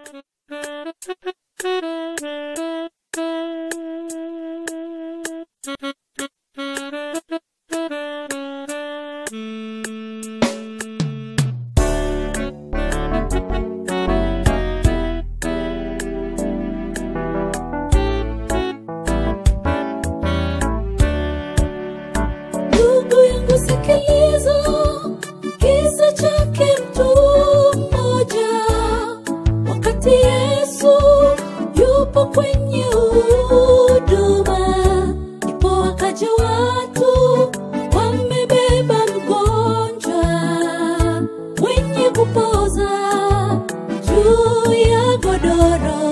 Ndugu yangu sikiliza, kisa chake mtu mmoja. Wakati Yesu yupo kwenye huduma, ndipo wakaja watu wamebeba mgonjwa mwenye kupoza juu ya godoro.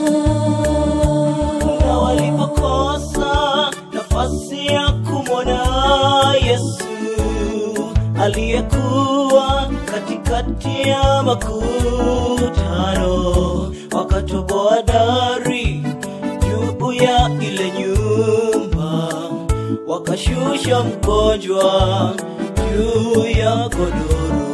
na walipokosa nafasi ya kumwona Yesu aliyekuwa katikati ya makutano, wakatoboa dari juu ya ile nyumba, wakashusha mgonjwa juu ya godoro.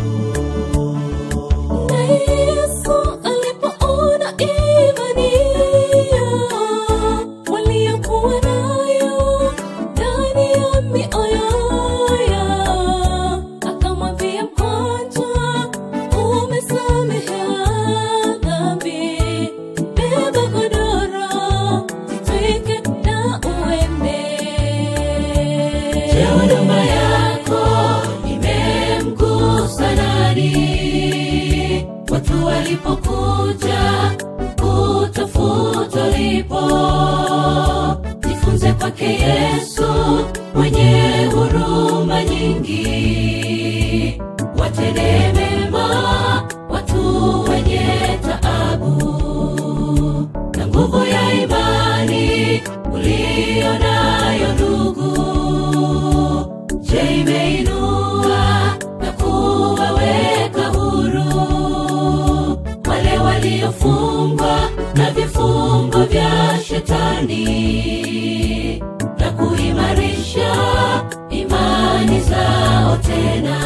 Na Yesu alipoona imani yao waliokuwa nayo ndani ya mioyo yao, akamwambia mgonjwa, umesamehewa dhambi, beba godoro, jitwike na uende. Je, huduma yako imemgusa nani? Watu walipokuja kutafuta ulipo, jifunze kwake Yesu mwenye huruma nyingi, watende mema watu wenye taabu na nguvu ya imani uliyo nayo ndugu. Je, imeinua na kuwaweka huru wale waliofungwa na vifungo vya shetani na kuimarisha imani zao tena.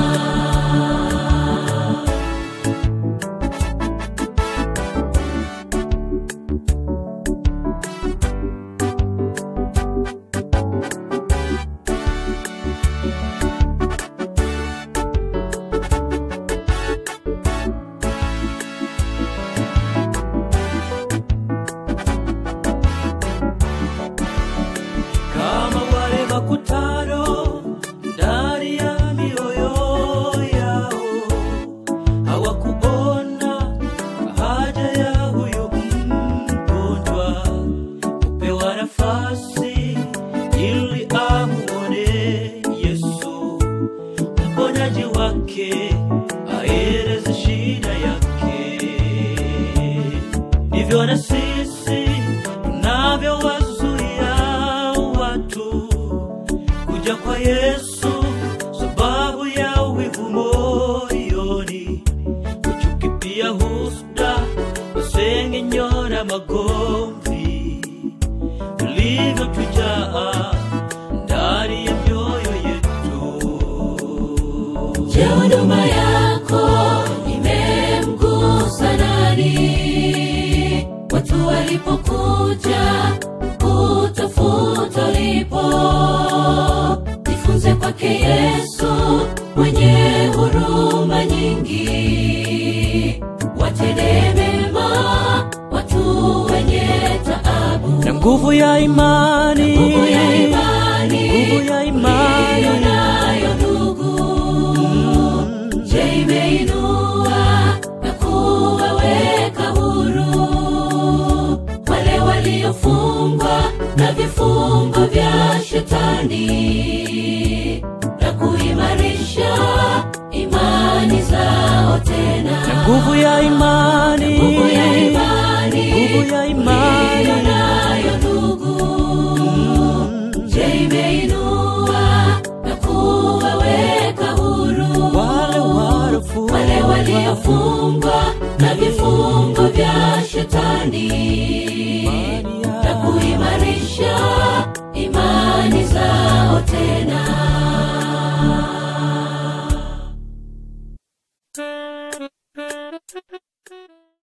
kama wale makutano ndani ya mioyo yao hawakuona haja ya huyo mgonjwa kupewa nafasi ili amuone Yesu mponyaji wake aeleze shida yake ndivyo na sisi tunavyowazuia watu kuja kwa Yesu sababu ya wivu moyoni, kuchuki pia husda, masengenyo na magomvi vilivyotujaa ndani ya mioyo yetu. Je, huduma yako imemgusa nani? Watu walipokuja kutafuta ulipo, jifunze kwake Yesu mwenye huruma nyingi, watende mema watu wenye taabu na nguvu ya imani, nguvu ya imani, nguvu ya imani. uliyo nayo ndugu. Je, imeinua na kuwaweka huru wale waliofungwa na vifungo vya shetani na kuimarisha imani zao tena na nguvu ya imani, nguvu ya imani, nguvu ya imani. uliyo nayo ndugu. Je, imeinua na kuwaweka huru wale walofungwa wale waliofungwa na vifungo